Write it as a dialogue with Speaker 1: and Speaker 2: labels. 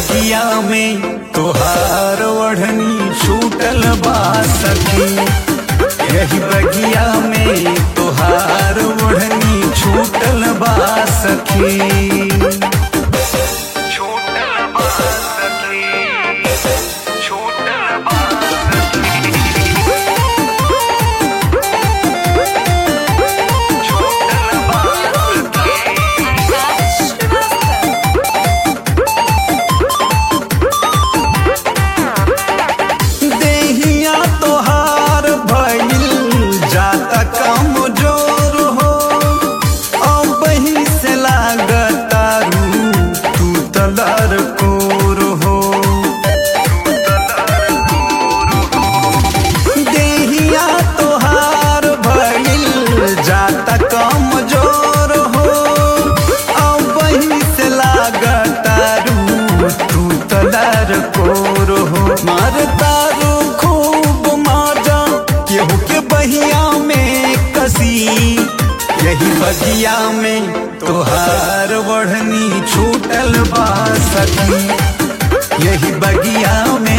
Speaker 1: बगिया में तोहार ओढ़नी छूटल बा सखी यही बगिया में तोहार ओढ़नी छूटल बा सखी छूटल बा सखी छूटल बा छूटल बा देहिया तोहार भइल जाता कमजोर हो अब ही से लागतारू तू तलर कोर हो देहिया तोहार भइल जाता कमजोर हो अब ही से लागतारू तू तलर कोर हो मारतारू खूब माजा केहू के बहिया में कसी यही बगिया में तोहार बढ़नी छूटल बा सखी यही बगिया में